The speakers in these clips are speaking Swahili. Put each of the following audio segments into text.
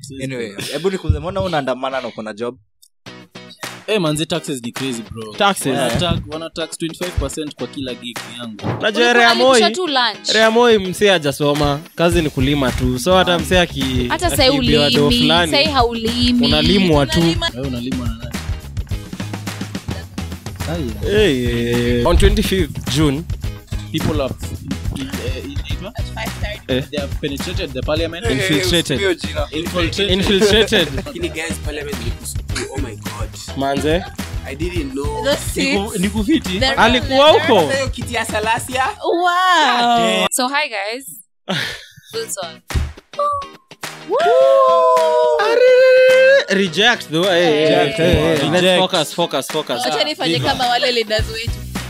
anyway hebu nikuze mbona unaandamana na uko na job Eh, manzi taxes ni crazy bro Taxes. Wana tax- wana tax 25 kwa kila gig yangu najua rea moi Alipisha tu lunch rea moi msee ajasoma kazi ni kulima tu so hata msee aki hata sai akiibiwa doo ulimi fulani, sai haulimi unalimwa tu wewe unalimwa na nani Ai, hey, hey. on 25th june people have in, uh, inaitwa? Eh. they have penetrated the parliament Infiltrated. Hiyo jina. infiltrated infiltrated Lakini guys parliament ilikusupport. Oh my god. manze I didn't know. The seats, Niku- ni kufiti the alikuwa huko Hata hiyo kiti ya Salasia. wow so hi guys Wilson reject though hey, hey, Reject, hey, hey, reject. let's focus focus focus wacha nifanye kama wale leaders wetu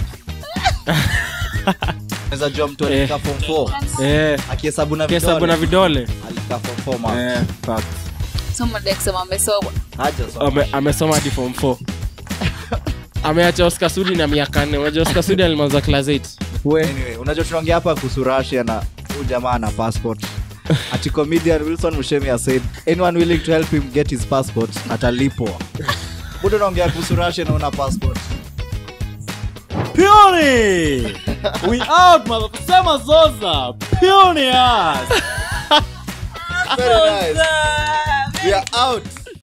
Unaweza jua mtu alikaa form 4 eh akihesabu na kesabu na vidole vidole alikaa form 4 man eh fact so mada kusema amesoma hajasoma Ame- amesoma hadi form 4 ameacha oscar sudi na miaka nne unajua oscar sudi alimaliza class 8 anyway unajua tunaongea hapa kuhusu Russia na huyu jamaa na passport ati comedian wilson mushemi has said anyone willing to help him get his passport atalipwa budo unaongea kuhusu Russia na una passport Puny! we out motherfucker sema zoza Puny us Very nice. we are out